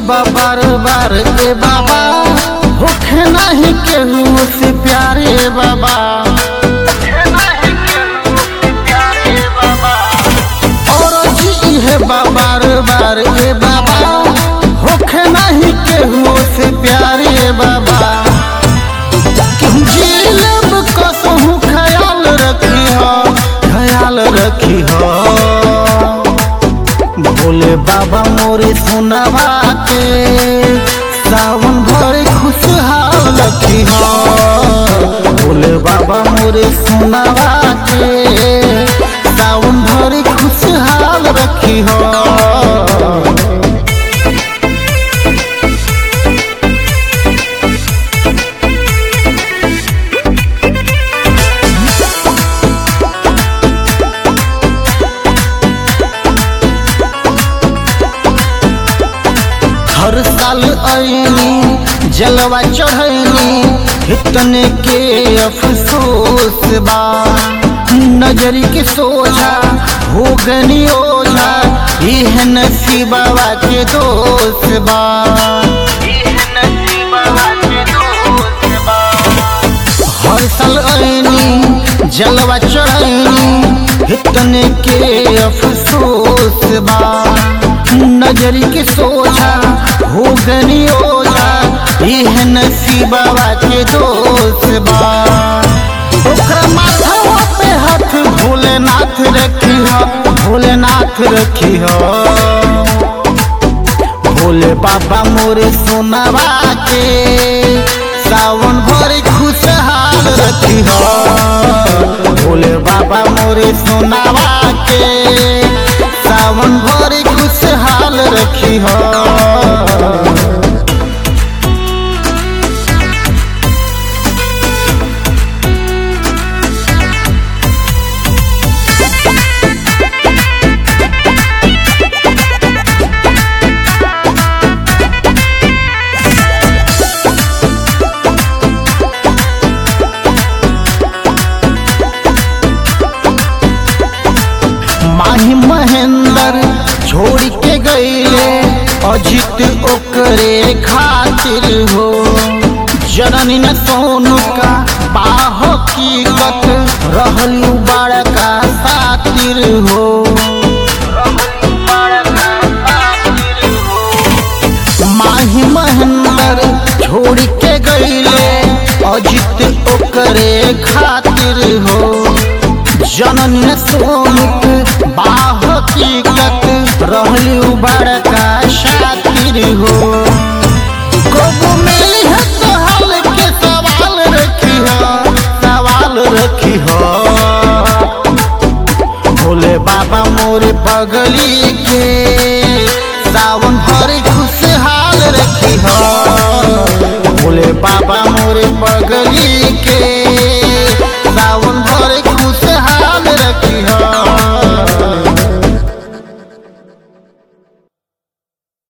बार बार ए बाबा होखे नहीं केहू से प्यारे बाबा और जी है बार बार ए बाबा होखे नहीं केहू से प्यारे बाबा जिलब कसहू ख्याल रखी हो ख्याल रखी हो भोले बाबा मोरे सुनवा के सावन भरे खुशहाल रखी हो भोले बाबा मोरे सुनवा के सावन भरे खुशहाल रखी हो हर साल आईनी जलवा चढ़ैनी इतने के अफसोस बा नजरी के सोझा हो गनी ओझा यह नसीबा के दोस्त बा हर साल आईनी जलवा चढ़ैनी इतने के अफसोस बा नजरी के सोझा हो गनी ओझा यह नसीबा के दोस्त बा ओकरा माथवा पे हाथ भोलेनाथ रखी हो भोलेनाथ रखी हो भोले बाबा मोरे सोनवा के सावन भरे खुशहाल रखी हो भोले बाबा मोरे सोनवा के सावन भरे खुशहाल रखी हो माही महेंद्र छोड़ के गईले अजित ओकरे खातिर हो जननी न सोनू का बाह की कत रहलू बड़का सातिर हो माही महेंद्र छोड़ के गईले अजित ओकरे खातिर हो जनन सोनिक बाह की कत रहलू बड़का शातिर हो कबो मिली है तो हाल के सवाल रखी हो सवाल रखी हो भोले बाबा मोरे पगली